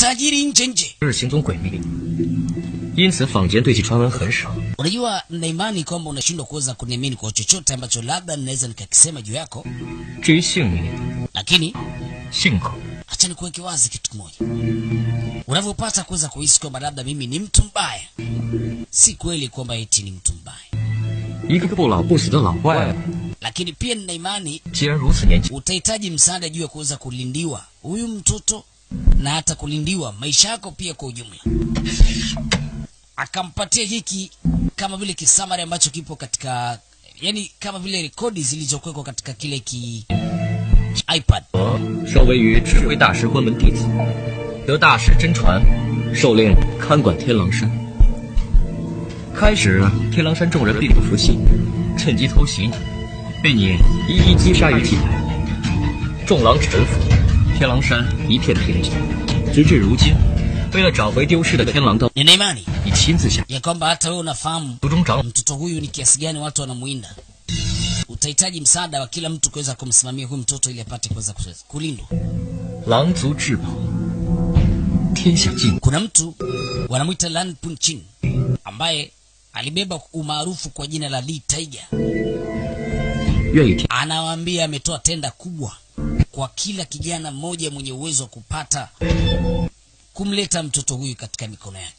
matajiri nje nje. 日行踪诡秘，因此坊间对其传闻很少。 Unajua, nina imani kwamba unashindwa kuweza kuniamini kwa chochote ambacho labda ninaweza nikakisema juu yako, 至于姓名、 lakini 性格， acha nikuweke wazi kitu kimoja. Unavyopata kuweza kuhisi kwamba labda mimi ni mtu mbaya, si kweli kwamba eti ni mtu mbaya, 一个不老不死的老外， lakini pia nina imani 既然如此年轻， utahitaji msaada juu ya kuweza kulindiwa huyu mtoto na hata kulindiwa maisha yako pia kwa ujumla. Akampatia hiki kama vile kisamari ambacho kipo katika, yani kama vile rekodi zilizokuwekwa katika kile ki iPad. 我受位于智慧大师关门弟子，得大师真传，受令看管天狼山。开始，天狼山众人并不服气，趁机偷袭你，被你一一击杀于体内。众狼臣服，天狼山一片平静。直至如今，为了找回丢失的天狼刀， Nina imani 你亲自下 ya kwamba hata wewe unafahamu 族中长 mtoto huyu ni kiasi gani watu wanamuinda. Utahitaji msaada wa kila mtu kuweza kumsimamia huyu mtoto ili apate kuweza kuweza kulindwa. 狼族至宝，天下尽 Kuna mtu wanamwita Lan Punchin ambaye alibeba umaarufu kwa jina la Lee Tiger. 愿与天 Anawaambia ametoa tenda kubwa kwa kila kijana mmoja mwenye uwezo wa kupata kumleta mtoto huyu katika mikono yake.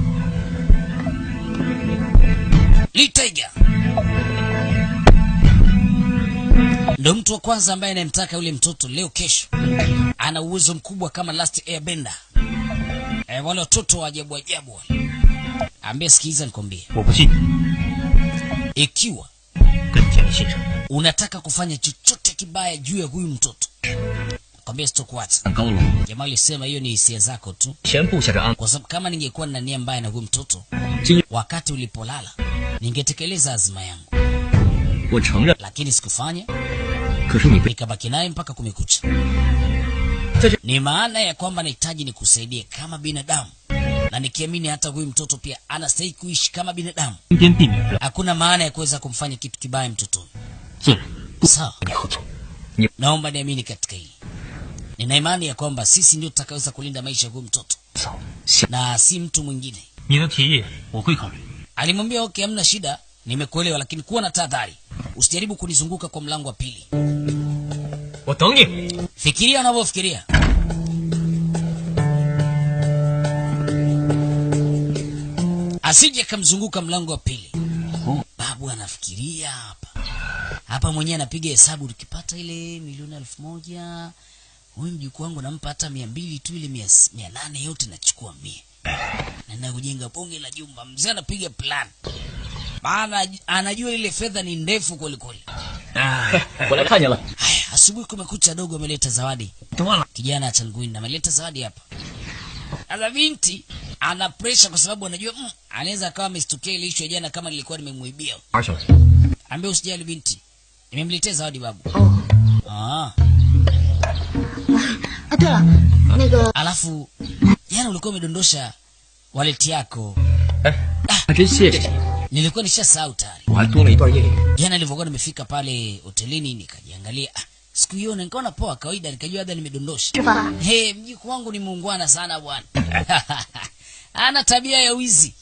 Lee Tiger ndo mtu wa kwanza ambaye anayemtaka yule mtoto leo kesho. Ana uwezo mkubwa kama Last Airbender. E, wale watoto wa ajabu ajabu wale. Ambie, sikiliza nikwambie, 我不信， ikiwa 跟你建立信任。 unataka kufanya chochote kibaya juu ya huyu mtoto, kwambia sitokuacha. 上高楼， Jamaa alisema hiyo ni hisia zako tu, 前部下着安， kwa sababu kama ningekuwa na nia mbaya na huyu mtoto 今 wakati ulipolala, ningetekeleza azima yangu, 我承认， lakini sikufanya, 可是你被 nikabaki naye mpaka kumekucha. 在这 Ni maana ya kwamba nahitaji nikusaidie kama binadamu, na nikiamini hata huyu mtoto pia anastahili kuishi kama binadamu. 身边避免不了 Hakuna maana ya kuweza kumfanya kitu kibaya mtoto huyu. 进来， Sawa, 跟你合作。 naomba niamini katika hili. Nina imani ya kwamba sisi ndio tutakaweza kulinda maisha ya huyu mtoto 走，下 na si mtu mwingine. 你的提议我会考虑。 Alimwambia okay, hamna shida, nimekuelewa, lakini kuwa na tahadhari, usijaribu kunizunguka kwa mlango wa pili. 我等你。 Fikiria unavyofikiria. Asije akamzunguka mlango wa pili. Babu anafikiria hapa hapa, mwenyewe anapiga hesabu, tukipata ile milioni elfu moja huyu mjukuu wangu nampa hata mia mbili tu, ile mia, mia nane yote nachukua mia naenda kujenga bonge la jumba. Mzee anapiga plan, maana anajua ile fedha ni ndefu kwelikweli. 我来看见了， Haya, asubuhi kumekucha, dogo ameleta zawadi 断了， kijana Changuini ameleta zawadi hapa. Sasa binti ana pressure kwa sababu anajua mm, anaweza akawa amestukia ile issue ya jana kama nilikuwa nimemuibia. 二小子， Ambia usijali binti, nimemletea zawadi babu. 哦 Ah, 啊，对了，那个 alafu jana ulikuwa umedondosha wallet yako, 还真谢谢你， nilikuwa nishasahau tayari. 我还多了一段夜里。 Jana nilivyokuwa nimefika pale hotelini nikajiangalia, ah, sikuiona, nikaona poa kawaida, nikajua labda nimedondosha. 是吧？ He, mjukuu wangu ni muungwana sana bwana. Ana tabia ya wizi.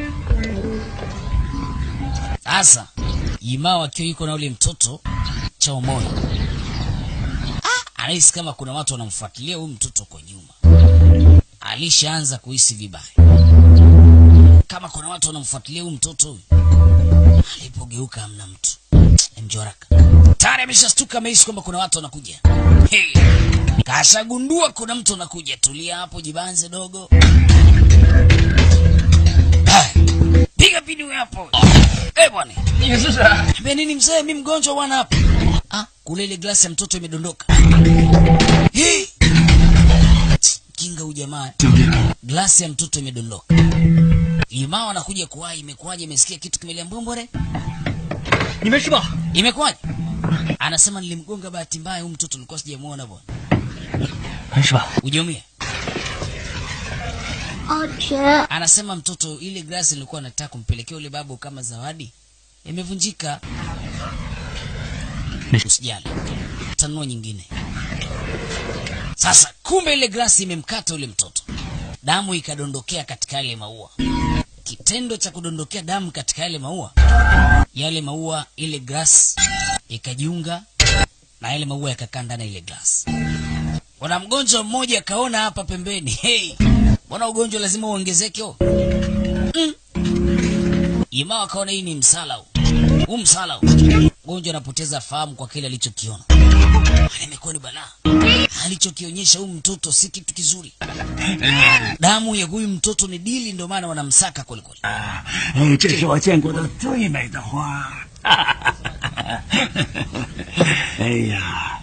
Sasa Imao akiwa yuko na ule mtoto chao moyo, ah, anahisi kama kuna watu wanamfuatilia huyu mtoto kwa nyuma. Alishaanza kuhisi vibaya, kama kuna watu wanamfuatilia huyu mtoto huyu. Alipogeuka hamna mtu, mjoraka tayari ameshastuka, amehisi kwamba kuna watu wanakuja. Hey. Kashagundua kuna mtu anakuja. Tulia hapo, jibanze dogo. Haya, Piga pini hapo. Eh bwana. 你是谁？ Ambia nini mzee, mimi mgonjwa bwana hapa. Ah, kule ile glasi ya mtoto imedondoka. Hey. Kinga huyu jamaa. Glasi ya mtoto imedondoka. Imao anakuja kuwahi, imekuwaje? Imesikia kitu kimelia mbombore? 你没事吧？ Imekuwaje? Anasema nilimgonga bahati mbaya, huyu mtoto nilikuwa sijamuona bwana. 没事吧？ Ujaumia? 哦天， Anasema mtoto, ile glasi nilikuwa nataka kumpelekea ule babu kama zawadi imevunjika. Usijali, tanua nyingine. Sasa kumbe ile glasi imemkata yule mtoto damu ikadondokea katika yale maua kitendo cha kudondokea damu katika yale maua yale maua ile glass ikajiunga na yale maua yakakaa ndani ya ile glass kuna mgonjwa mmoja akaona hapa pembeni hey, mbona ugonjwa lazima uongezeke oh? mm. imawa akaona hii ni msala huu huu msala huu mgonjwa anapoteza fahamu kwa kile alichokiona Hali imekuwa ni balaa alichokionyesha huyu mtoto si kitu kizuri damu ya huyu mtoto ni dili ndio maana wanamsaka kwelikweli 哎，这是我见过的最美的花。哎呀，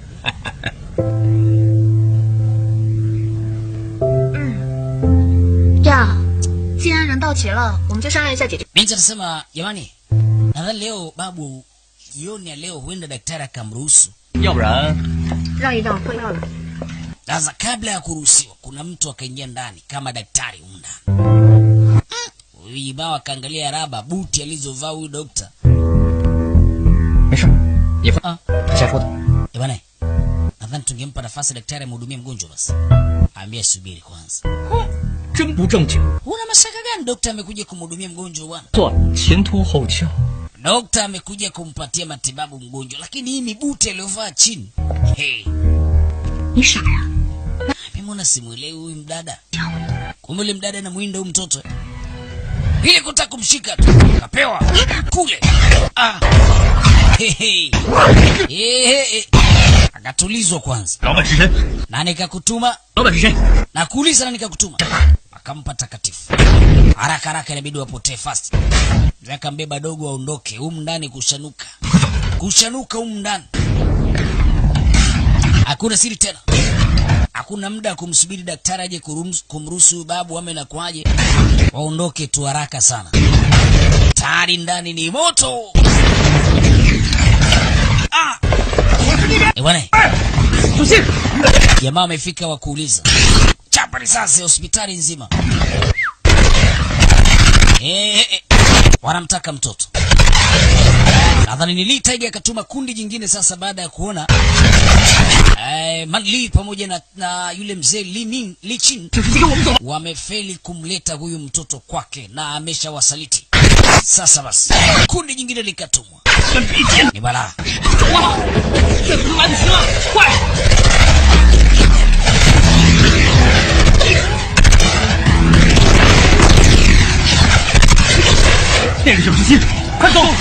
这样，既然人到齐了，我们就商量一下解决。 binti anasema jamani nadhani leo babu jioni ya leo huenda daktari akamruhusu 要不然让一让，换药了。 sasa kabla ya kuruhusiwa kuna mtu akaingia ndani kama daktari humu ndani Mm. huyu ibao akaangalia raba buti alizovaa huyu dokta 没事，你放啊下说的。 Eh bwana nadhani tungempa nafasi daktari amhudumie mgonjwa basi ambia subiri kwanza 真不正经， una mashaka gani dokta amekuja kumhudumia mgonjwa bwana 做前凸后翘， dokta amekuja kumpatia matibabu mgonjwa lakini hii mibuti aliyovaa chini hey. 你傻呀？ Mimona simwelewi huyu mdada. Kumbe yule mdada anamwinda huyu mtoto. eh. Ili kutaka kumshika tu. Kapewa kule. Ah. Hehe. Ehe. Akatulizwa kwanza. 老板是谁？ Na nikakutuma 老板是谁？ na kuuliza na nikakutuma. Akampa takatifu. Haraka haraka inabidi wapotee fast. Mzee akambeba dogo aondoke. Humu ndani kushanuka. Kushanuka humu ndani. Hakuna siri tena. Hakuna muda wa kumsubiri daktari aje kurums- kumruhusu huyu babu ame na kwaje. Waondoke tu haraka sana. Tayari ndani ni moto. Ah! Eh bwana. Jamaa wamefika wa kuuliza. Chapa risasi hospitali nzima. Eh, eh, eh. Wanamtaka mtoto. Nadhani ni Lee Tiger akatuma kundi jingine sasa baada ya kuona eh, Man Lee pamoja na, na yule mzee Li Ming Li Chin wamefeli kumleta huyu mtoto kwake na ameshawasaliti. Sasa basi kundi jingine likatumwa, ni balaa. 这他妈的行了，快！ 那个小时心，快走！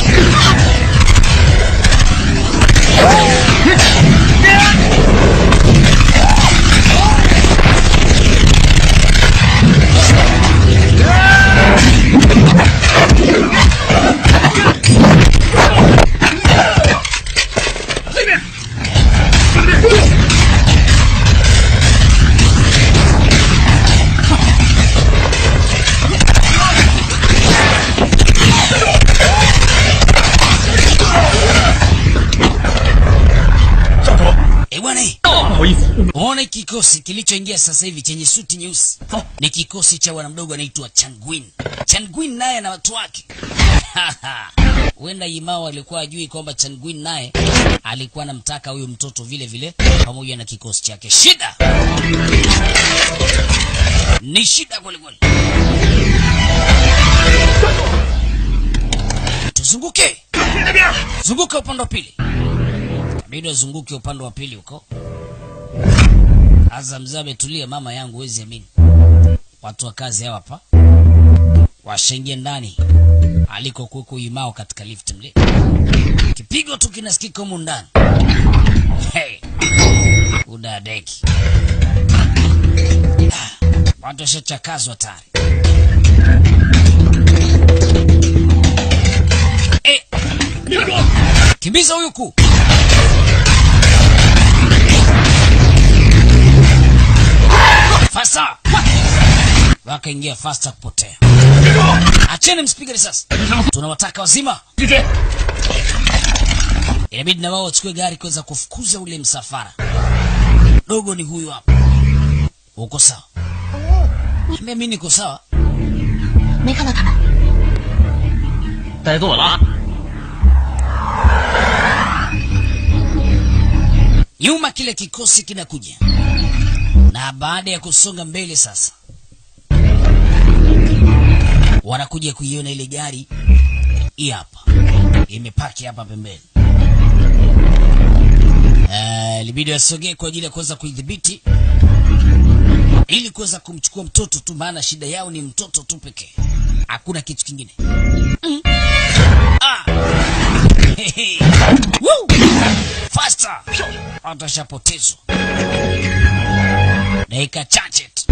Eh bwana, eh, 不好意思， uone kikosi kilichoingia sasa hivi chenye suti nyeusi ni kikosi cha bwana mdogo anaitwa Changwin. Changwin naye na watu wake huenda Imao alikuwa ajui kwamba Changwin naye alikuwa anamtaka huyu mtoto vile vile pamoja na kikosi chake. Shida ni shida kweli kweli. Tuzunguke, zunguka upande wa pili, inabidi wazunguke upande wa pili huko. Sasa mzee ametulia, mama yangu, huwezi amini. Watu wa kazi hawa hapa washaingia ndani aliko kuweko Imao katika lift mle, kipigo tu kinasikika humu ndani. Hey, udadeki Ah, watu washachakazwa tayari. Eh, kimbiza huyu kuu Fasta! Wakaingia fasta kupotea. Acheni msipige risasi. Tunawataka wazima. Inabidi na wao wachukue gari kuweza kufukuza ule msafara. Dogo ni huyu hapa. Uko sawa? Ambia mimi niko sawa. 没看到他们。 带错了啊！ Nyuma kile kikosi kinakuja. na baada ya kusonga mbele sasa wanakuja kuiona ile gari hii hapa imepaki hapa pembeni Eh, libidi wasogee kwa ajili ya kuweza kuidhibiti ili kuweza kumchukua mtoto tu maana shida yao ni mtoto tu pekee hakuna kitu kingine mm. ah. Hehe. Woo! Faster! atashapotezwa dakika chache tu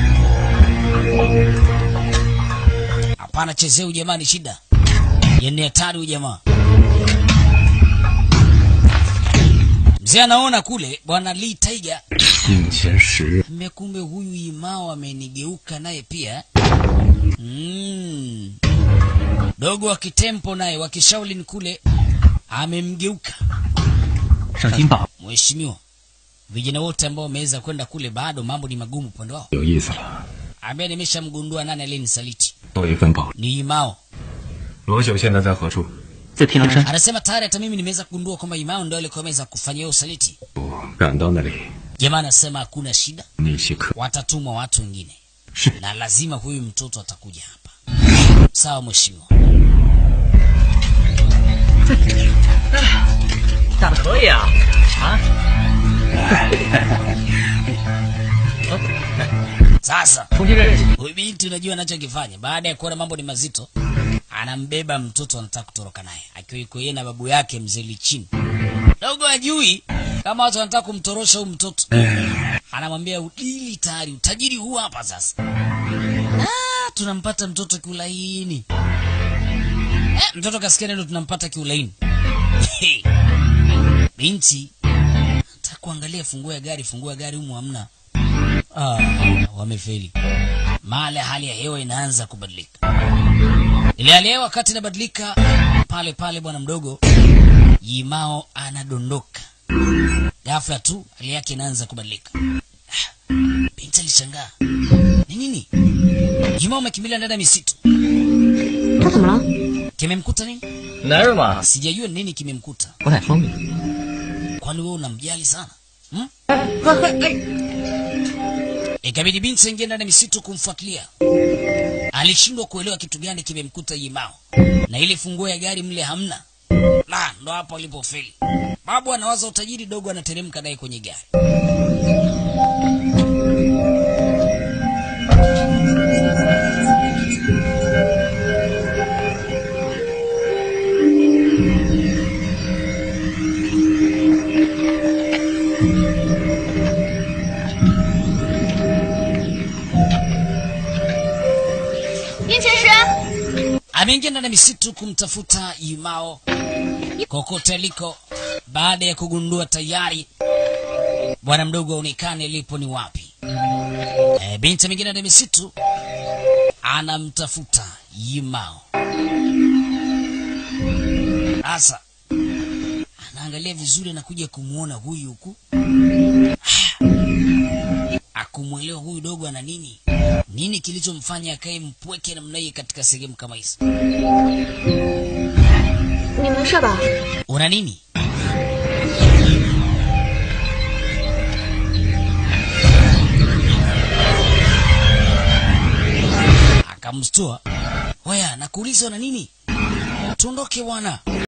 hapana chezeu jamani shida yani hatari huyu jamaa mzee anaona kule bwana lee tiger 眼前时 mmekumbe huyu imao amenigeuka naye pia mm. dogo wa kitempo naye wa kishaulin kule amemgeuka 上金宝 mheshimiwa vijana wote ambao wameweza kwenda kule bado mambo ni magumu upande wao 有意思了， ambaye nimeshamgundua nani aliyenisaliti 多一份保。 ni imao 罗九现在在何处？ 在天狼山， anasema tayari hata mimi nimeweza kugundua kwamba imao ndio alikuwa ameweza kufanya hiyo usaliti 我赶到那里， jamaa anasema hakuna shida 那些客 watatumwa watu wengine 是 na lazima huyu mtoto atakuja hapa sawa mheshimiwa 大的可以啊啊！ sasa 重新认识。 huyu binti unajua anachokifanya baada ya kuona mambo ni mazito anambeba mtoto anataka kutoroka naye akiwa yuko yeye na babu yake mzee lichini dogo ajui kama watu wanataka kumtorosha huyu mtoto anamwambia udili tayari utajiri huu hapa sasa ah, tunampata mtoto kiulaini eh, mtoto kasikia neno tunampata kiulaini binti nataka kuangalia funguo ya gari funguo ya gari humu hamna ah, wamefeli male hali ya hewa inaanza kubadilika ile hali ya hewa wakati inabadilika pale pale bwana mdogo yimao anadondoka ghafla tu hali yake inaanza kubadilika Ah, binti alishangaa ni nini yimao amekimbilia ndani ya misitu 他怎么了？ kimemkuta nini 男人嘛， sijajua ni nini kimemkuta 不太方便。 kwani wewe unamjali sana hmm? ikabidi binti aingie ndani ya misitu kumfuatilia alishindwa kuelewa kitu gani kimemkuta yimao na ile funguo ya gari mle hamna la ndo hapo alipofeli babu anawaza utajiri dogo anateremka naye kwenye gari ameingia ndani ya misitu kumtafuta Yimao kokote aliko, baada ya kugundua tayari bwana mdogo aonekane alipo ni wapi. E, binti ameingia ndani ya misitu anamtafuta Yimao. Sasa anaangalia vizuri, anakuja kumwona huyu huku akumwelewa huyu dogo ana nini nini kilichomfanya akae mpweke namna hii katika sehemu kama hizi 你没事吧？ una nini akamstua waya nakuuliza una nini tuondoke bwana